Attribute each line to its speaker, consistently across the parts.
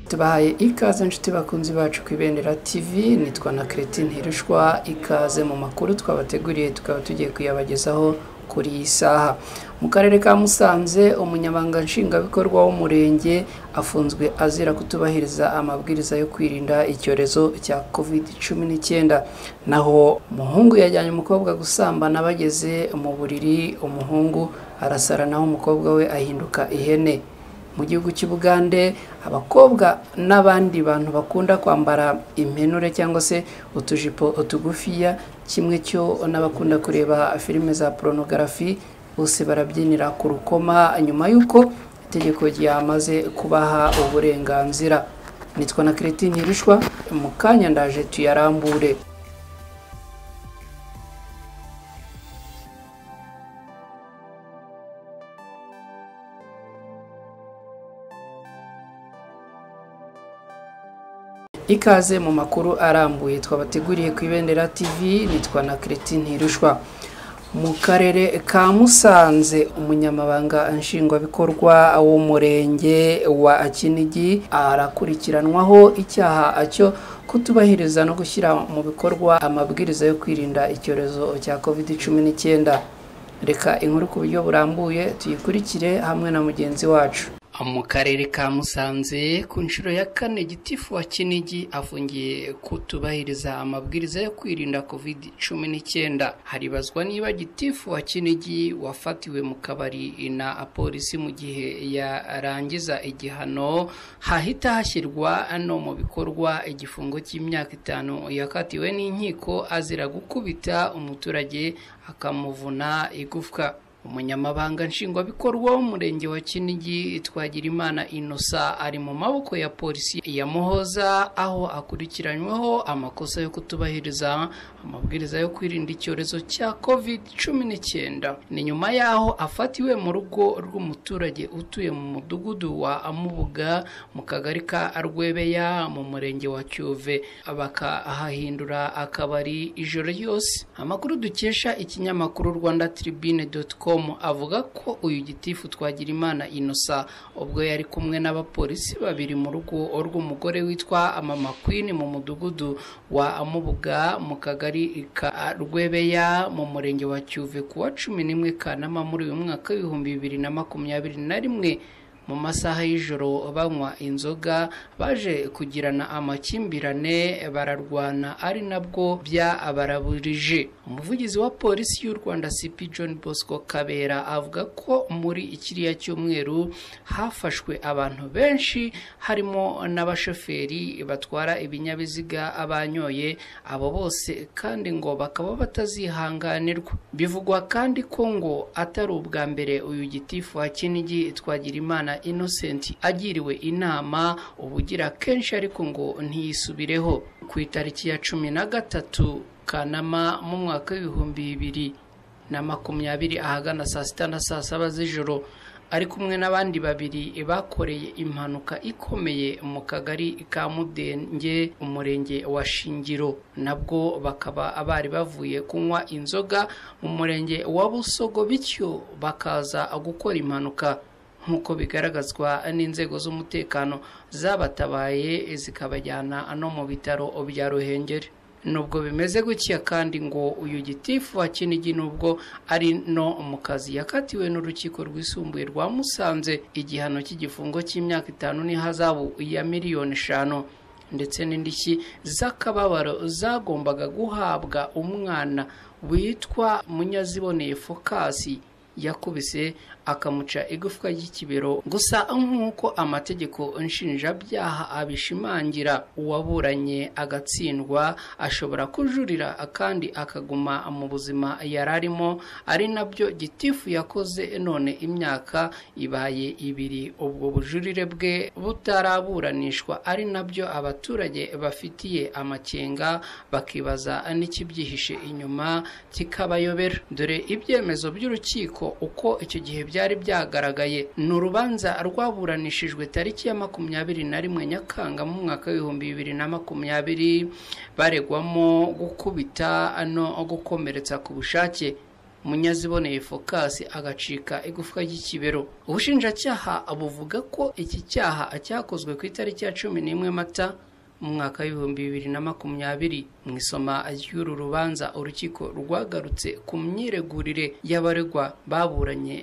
Speaker 1: tubahaye ikaze inshuti bakunzi bacu ku ibendera tv nitwa na keretine hirishwa ikaze mu makuru twabateguriye tukaba tugiye kuyabagezaho kuri iyi saha mu karere ka musanze umunyamabanga nshingwabikorwa w'umurenge afunzwe azira kutubahiriza amabwiriza yo kwirinda icyorezo cya covid cumi n'icyenda naho umuhungu yajyanye umukobwa gusambana bageze mu buriri umuhungu arasara naho umukobwa we ahinduka ihene mu gihugu cy'ubugande abakobwa n'abandi bantu bakunda kwambara impenure cyangwa se utujipo utugufiya kimwe cyo n'abakunda kureba filime za porunogarafi bose barabyinira ku rukoma nyuma y'uko itegeko ryamaze kubaha uburenganzira nitwa na keretine hirishwa mu kanya ndaje tuyarambure ikaze mu makuru arambuye twabateguriye ku ibendera tv nitwa na keretine hirushwa mu karere ka musanze umunyamabanga nshingwabikorwa w'umurenge wa kinigi arakurikiranwaho icyaha cyo kutubahiriza no gushyira mu bikorwa amabwiriza yo kwirinda icyorezo cya covid cumi n'icyenda reka inkuru ku buryo burambuye tuyikurikire hamwe na mugenzi wacu mu karere ka musanze ku nshuro ya kane gitifu wa kinigi afungiye kutubahiriza amabwiriza yo kwirinda covid cumi n'icyenda haribazwa niba gitifu wa kinigi wafatiwe mu kabari na polisi mu gihe yarangiza igihano hahita hashyirwa no mu bikorwa igifungo cy'imyaka itanu yakatiwe n'inkiko azira gukubita umuturage akamuvuna igufwa umunyamabanga nshingwabikorwa w'umurenge wa kinigi twagirimana inosa ari mu maboko ya polisi ya muhoza aho akurikiranyweho amakosa yo kutubahiriza amabwiriza yo kwirinda icyorezo cya covid cumi n'icyenda ni nyuma y'aho afatiwe mu rugo rw'umuturage utuye mu mudugudu wa amubuga mu kagari ka arwebeya mu murenge wa cyuve bakahahindura akabari ijoro ryose amakuru dukesha ikinyamakuru rwanda tribune com avuga ko uyu gitifu twagirimana inosa ubwo yari kumwe n'abapolisi babiri mu rugo rw'umugore witwa mama queen mu mudugudu wa amubuga mu kagari ka rwebeya mu murenge wa cyuve ku wa cumi n'imwe kanama muri uyu mwaka w'ibihumbi bibiri na makumyabiri na rimwe mu masaha y'ijoro banywa inzoga baje kugirana amakimbirane bararwana ari nabwo byabaraburije umuvugizi wa polisi y'u rwanda cp john bosco kabera avuga ko muri ikiriya cyumweru hafashwe abantu benshi harimo n'abashoferi batwara ibinyabiziga abanyoye abo bose kandi ngo bakaba batazihanganirwa bivugwa kandi ko ngo atari ubwa mbere uyu gitifu wa kinigi twagira imana innocent agiriwe inama ubugira kenshi ariko ngo ntiyisubireho ku itariki ya cumi na gatatu kanama mu mwaka w'ibihumbi bibiri na makumyabiri ahagana saa sita na saa saba z'ijoro ari kumwe n'abandi babiri bakoreye impanuka ikomeye mu kagari ka mudenge umurenge wa shingiro nabwo bakaba bari bavuye kunywa inzoga mu murenge wa busogo bityo bakaza gukora impanuka nk'uko bigaragazwa n'inzego z'umutekano zabatabaye zikabajyana no mu bitaro bya ruhengeri nubwo bimeze gutya kandi ngo uyu gitifu wa kinigi nubwo ari no mu kazi yakatiwe n'urukiko rwisumbuye rwa musanze igihano cy'igifungo cy'imyaka itanu n'ihazabu ya miliyoni eshanu ndetse n'indishyi z'akababaro zagombaga guhabwa umwana witwa munyaziboneye fokasi yakubise akamuca igufwa ry'ikibero gusa nk'uko amategeko nshinjabyaha abishimangira uwaburanye agatsindwa ashobora kujurira kandi akaguma mu buzima yari arimo ari nabyo gitifu yakoze none imyaka ibaye ibiri ubwo bujurire bwe butaraburanishwa ari nabyo abaturage bafitiye amakenga bakibaza n'ikibyihishe inyuma kikabayobera dore ibyemezo by'urukiko uko icyo gihe byari byagaragaye ni urubanza rwaburanishijwe tariki ya makumyabiri na rimwe nyakanga mu mwaka w'ibihumbi bibiri na makumyabiri baregwamo gukubita no gukomeretsa ku bushake munyaziboneye focus agacika igufwa ry'ikibero ubushinjacyaha buvuga ko iki cyaha cyakozwe ku itariki ya cumi n'imwe mata mu mwaka w'ibihumbi bibiri na makumyabiri mu isoma ry'uru rubanza urukiko rwagarutse ku myiregurire y'abaregwa baburanye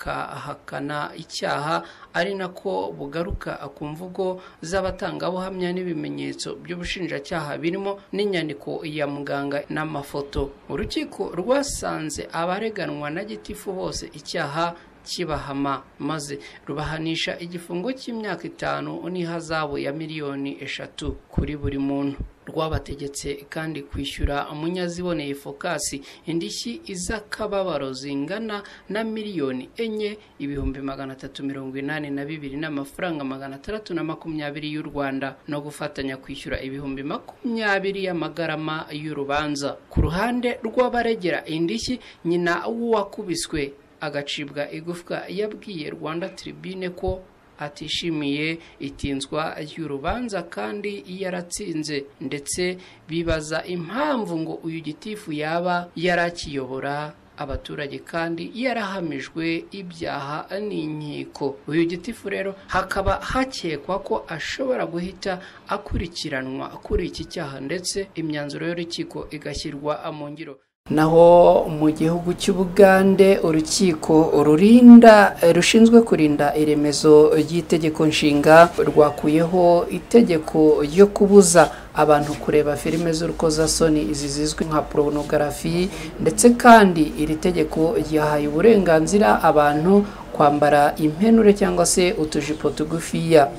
Speaker 1: bakahakana icyaha ari nako bugaruka ku mvugo z'abatangabuhamya n'ibimenyetso by'ubushinjacyaha birimo n'inyandiko ya muganga n'amafoto urukiko rwasanze abareganwa na gitifu bose icyaha kibahama maze rubahanisha igifungo cy'imyaka itanu n'ihazabu ya miliyoni eshatu kuri buri muntu rwabategetse kandi kwishyura umunyaziboneye fokasi indishyi iz'akababaro zingana na miliyoni enye ibihumbi magana atatu mirongo inani na bibiri n'amafaranga magana atandatu na makumyabiri y'u rwanda no gufatanya kwishyura ibihumbi makumyabiri y'amagarama y'urubanza ku ruhande rw'abaregera indishyi nyina w'uwakubiswe agacibwa igufwa yabwiye rwanda tribune ko atishimiye itinzwa ry'urubanza kandi yaratsinze ndetse bibaza impamvu ngo uyu gitifu yaba yarakiyobora abaturage kandi yarahamijwe ibyaha n'inkiko uyu gitifu rero hakaba hakekwa ko ashobora guhita akurikiranwa kuri iki cyaha ndetse imyanzuro y'urukiko igashyirwa mu ngiro naho mu gihugu cy'ubugande urukiko rurinda rushinzwe kurinda iremezo ry'itegeko nshinga rwakuyeho itegeko ryo kubuza abantu kureba filime z'urukozasoni izi zizwi nka porunogarafi ndetse kandi iri tegeko ryahaye uburenganzira abantu kwambara impenure cyangwa se utujipo tugufiya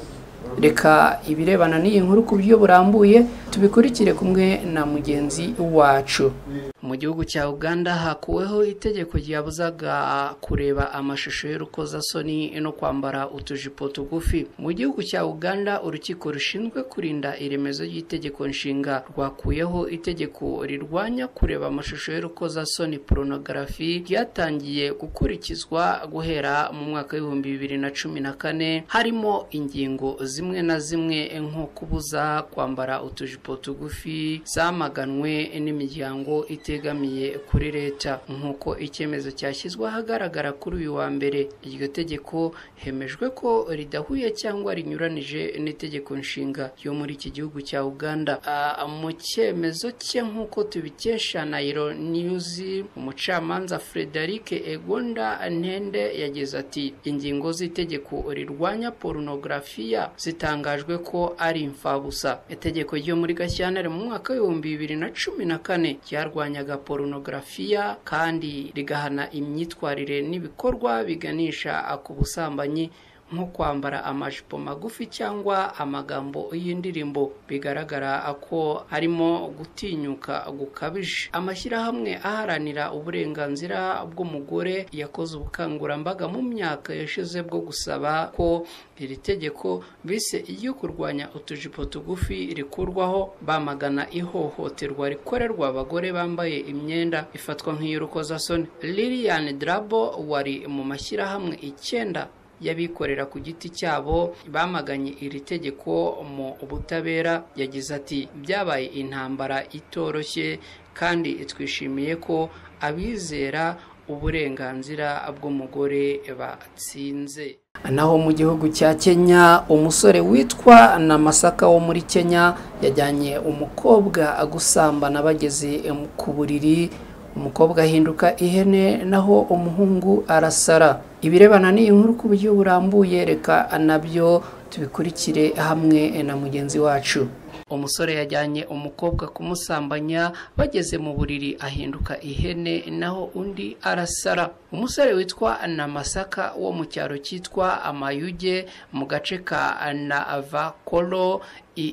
Speaker 1: reka ibirebana n'iyi nkuru ku buryo burambuye tubikurikire kumwe na mugenzi wacu mu gihugu cya uganda hakuweho itegeko ryabuzaga kureba amashusho y'urukozasoni no kwambara utujipo tugufi mu gihugu cya uganda urukiko rushinzwe kurinda iremezo ry'itegeko nshinga rwakuyeho itegeko rirwanya kureba amashusho y'urukozasoni poronogarafi ryatangiye gukurikizwa guhera mu mwaka w'ibihumbi bibiri na cumi na kane harimo ingingo zimwe na zimwe nko kubuza kwambara utujipo tugufi zamaganwe n'imiryango itegamiye kuri leta nk'uko icyemezo cyashyizwe ahagaragara kuri uyu wa mbere iryo tegeko hemejwe ko ridahuye cyangwa rinyuranije n'itegeko nshinga yo muri iki gihugu cya uganda mu cyemezo cye nk'uko tubikesha nayiro niyuzi umucamanza frederic egonda ntende yagize ati ingingo z'itegeko rirwanya porunogarafiya zitangajwe ko ari imfabusa itegeko ryo muri gashyantare mu mwaka w'ibihumbi bibiri na cumi na kane ryarwanya rirwanyaga porunogarafiya kandi rigahana imyitwarire n'ibikorwa biganisha ku busambanyi nko kwambara amajipo magufi cyangwa amagambo y'indirimbo bigaragara ko harimo gutinyuka gukabije amashyirahamwe aharanira uburenganzira bw'umugore yakoze ubukangurambaga mu myaka yashize bwo gusaba ko iri tegeko bise iyo kurwanya utujipo tugufi rikurwaho bamagana ihohoterwa rikorerwa abagore bambaye imyenda ifatwa nk'iy'urukozasoni lilian drabo wari mu mashyirahamwe icyenda y'abikorera ku giti cyabo bamaganye iri tegeko mu butabera yagize ati byabaye intambara itoroshye kandi twishimiye ko abizera uburenganzira bw'umugore batsinze naho mu gihugu cya kenya umusore witwa na masaka wo muri kenya yajyanye umukobwa gusambana bageze ku buriri umukobwa ahinduka ihene naho umuhungu arasara ibirebana n'iyi nkuru ku buryo burambuye reka nabyo tubikurikire hamwe na mugenzi wacu umusore yajyanye umukobwa kumusambanya bageze mu buriri ahinduka ihene naho undi arasara umusore witwa na masaka wo mu cyaro cyitwa amayuge mu gace ka na avakoro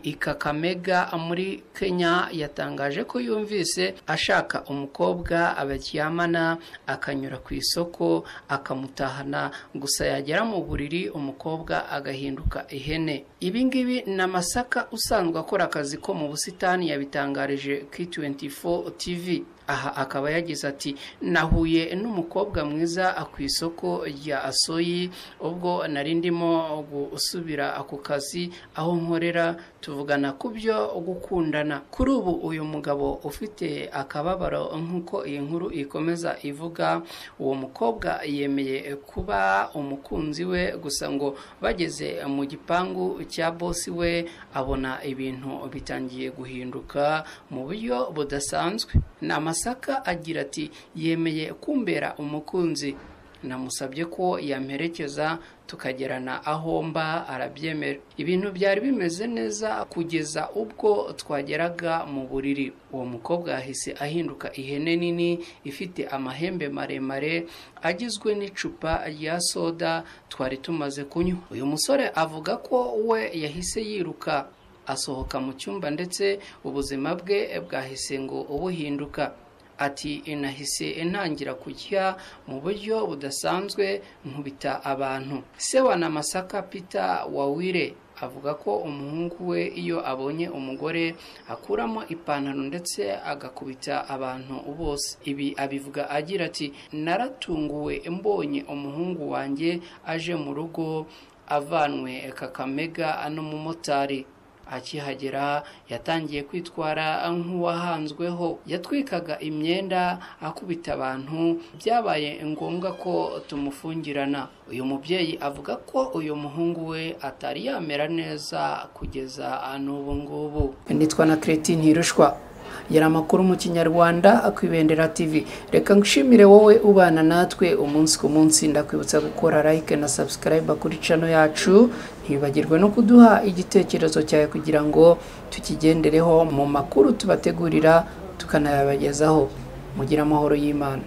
Speaker 1: ikakamega muri kenya yatangaje ko yumvise ashaka umukobwa abaryamana akanyura ku isoko akamutahana gusa yagera mu buriri umukobwa agahinduka ihene ibi ngibi ni amasaka usanzwe akora akazi ko mu busitani yabitangarije k24 tv aha akaba yagize ati nahuye n'umukobwa mwiza ku isoko rya asoyi ubwo nari ndimo gusubira ako kazi aho nkorera tuvugana ku byo gukundana kuri ubu uyu mugabo ufite akababaro nk'uko iyi nkuru ikomeza ivuga uwo mukobwa yemeye kuba umukunzi we gusa ngo bageze mu gipangu cya bosi we abona ibintu bitangiye guhinduka mu buryo budasanzwe ni amasaka agira ati yemeye kumbera umukunzi namusabye ko yamperekeza tukagerana aho mba arabyemera ibintu byari bimeze neza kugeza ubwo twageraga mu buriri uwo mukobwa yahise ahinduka ihene nini ifite amahembe maremare agizwe n'icupa rya soda twari tumaze kunywa uyu musore avuga ko we yahise yiruka asohoka mu cyumba ndetse ubuzima bwe bwahise ngo buhinduka ati inahise intangira kujya mu buryo budasanzwe nkubita abantu se wa namasaka pita wawire avuga ko umuhungu we iyo abonye umugore akuramo ipantaro ndetse agakubita abantu bose ibi abivuga agira ati naratunguwe mbonye umuhungu wanjye aje mu rugo avanwe kakamega n'umumotari akihagera yatangiye kwitwara nk'uwahanzweho yatwikaga imyenda akubita abantu byabaye ngombwa ko tumufungirana uyu mubyeyi avuga ko uyu muhungu we atari yamera neza kugeza n'ubu ngubu nitwa na kereti ntirushwa yari amakuru mu kinyarwanda akwibendera tv reka nshimire wowe ubana natwe umunsi ku munsi ndakwibutsa gukora like na subscribe kuri cano yacu ntibagirwe no kuduha igitekerezo cyawe kugira ngo tukigendereho mu makuru tubategurira tukanayabagezaho mugire amahoro y'imana